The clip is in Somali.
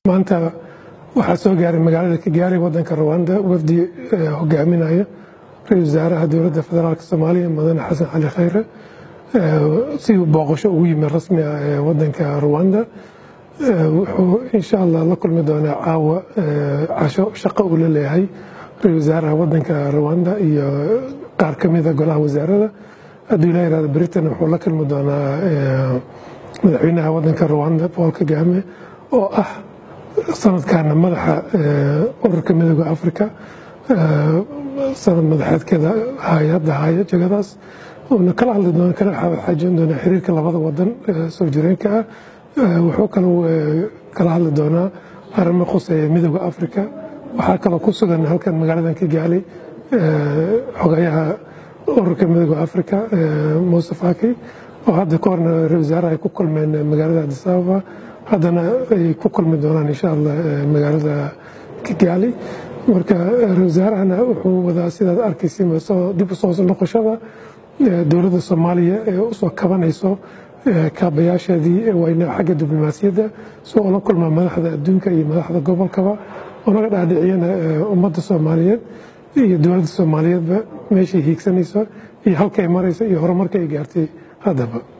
maanta waxaa soo gaaray magaalada kigaali wadanka rwanda wafdi hogaaminaya ra-isul wasaaraha dowladda federaalk soomaaliya mudane xasan cali khayre si uu booqasho ugu yimi rasmi ah ee wadanka rwanda wuxuu insha allah la kulmi doonaa caawa casho shaqo uu la leeyahay ra-isul wasaaraha wadanka rwanda iyo qaar ka mida golaha wasaarada hadduu ilaa yirahdo britain wuxuu la kulmi doonaa madaxweynaha wadanka rwanda paul kagame oo ah sanadkaana madaxa ururka midooda africa sanad madaxeedkeeda hay-adda haya jegadaas uuna kala hadli doona kala xaajin doonaa xiriirka labada wadan soo jireenka ah wuxuu kaloo kala hadli doonaa arrimo khuseeya midooda africa waxaa kaloo ku sugan halkan magaaladan kigaali xogayaha ururka midooda africa muuse faki oo hadda ka horna ra-isul wasaaraha ay ku kulmeen magaalada addis ababa haddana ay ku kulmi doonaan insha allah magaalada kigaali marka ra-isul wasaarahana wuxuu wadaa sidaad arkaysa dib u soo noqoshada dowladda soomaaliya ee usoo kabanayso kaabayaasheedii wayna xagga diblomaasiyadda si oo la kulma madaxda adduunka iyo madaxda gobolkaba onaga dhaadhiciyana ummadda soomaaliyeed iyo dowladda soomaaliyeedba meeshay hiigsanayso iyo halka ay marayso iyo horumarka ay gaartay haddaba